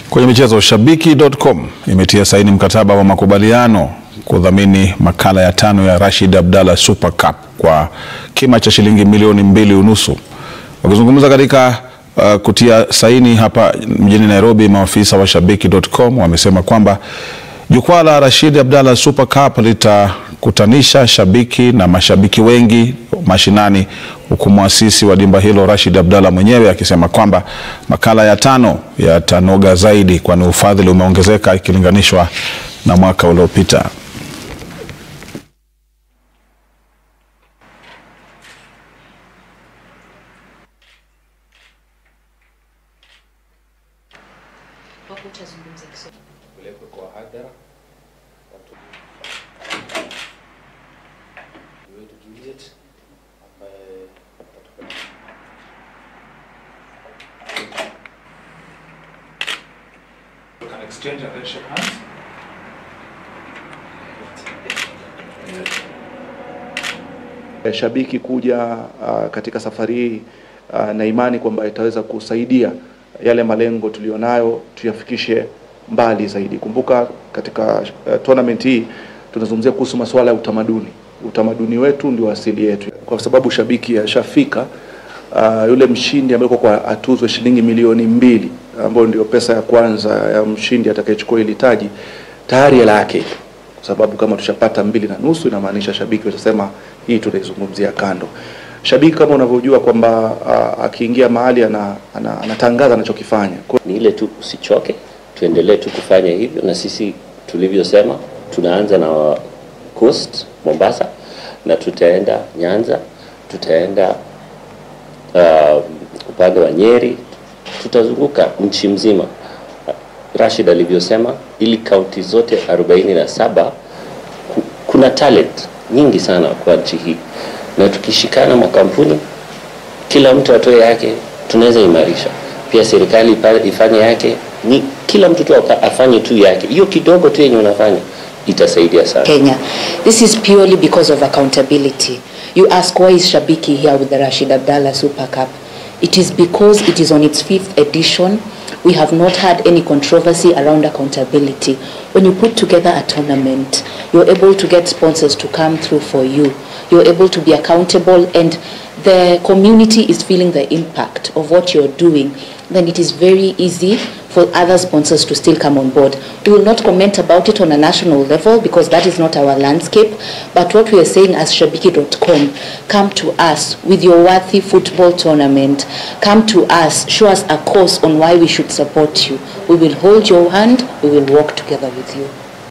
Kwenye michezo, Shabiki.com imetia saini mkataba wa makubaliano kudhamini makala ya tano ya Rashid Abdalla Super Cup kwa kima cha shilingi milioni mbili unusu. Wakizungumza katika uh, kutia saini hapa mjini Nairobi, maafisa wa Shabiki.com wamesema kwamba jukwaa la Rashid Abdalla Super Cup litakutanisha shabiki na mashabiki wengi mashinani, huku mwasisi wa dimba hilo Rashid Abdalla mwenyewe akisema kwamba makala ya tano yatanoga zaidi, kwani ufadhili umeongezeka ikilinganishwa na mwaka uliopita. Shabiki kuja uh, katika safari hii uh, na imani kwamba itaweza kusaidia yale malengo tulionayo tuyafikishe mbali zaidi. Kumbuka katika uh, tournament hii tunazungumzia kuhusu masuala ya utamaduni. Utamaduni wetu ndio asili yetu, kwa sababu shabiki ashafika uh, yule mshindi ambaye kwa atuzwe shilingi milioni mbili ambayo ndio pesa ya kwanza ya mshindi atakayechukua ile taji tayari hela yake kwa sababu kama tushapata mbili na nusu inamaanisha shabiki watasema hii tunaizungumzia kando. Shabiki kama unavyojua kwamba uh, akiingia mahali ana, ana, anatangaza anachokifanya. Ni ile tu usichoke, tuendelee tu kufanya hivyo, na sisi tulivyosema, tunaanza na Coast Mombasa, na tutaenda Nyanza, tutaenda uh, upande wa Nyeri, tutazunguka nchi mzima. Rashid alivyosema, ili kaunti zote 47 kuna talent nyingi sana kwa nchi hii, na tukishikana makampuni, kila mtu atoe yake, tunaweza imarisha. Pia serikali ifanye yake, ni kila mtu tu afanye tu yake, hiyo kidogo tu yenye unafanya itasaidia sana. Kenya. This is purely because of accountability. You ask why is Shabiki here with the Rashid Abdalla Super Cup? It is because it is on its fifth edition. We have not had any controversy around accountability. When you put together a tournament, you're able to get sponsors to come through for you. You're able to be accountable and the community is feeling the impact of what you're doing. Then it is very easy for other sponsors to still come on board. We will not comment about it on a national level because that is not our landscape. But what we are saying as Shabiki.com, come to us with your worthy football tournament. Come to us, show us a course on why we should support you. We will hold your hand, we will walk together with you.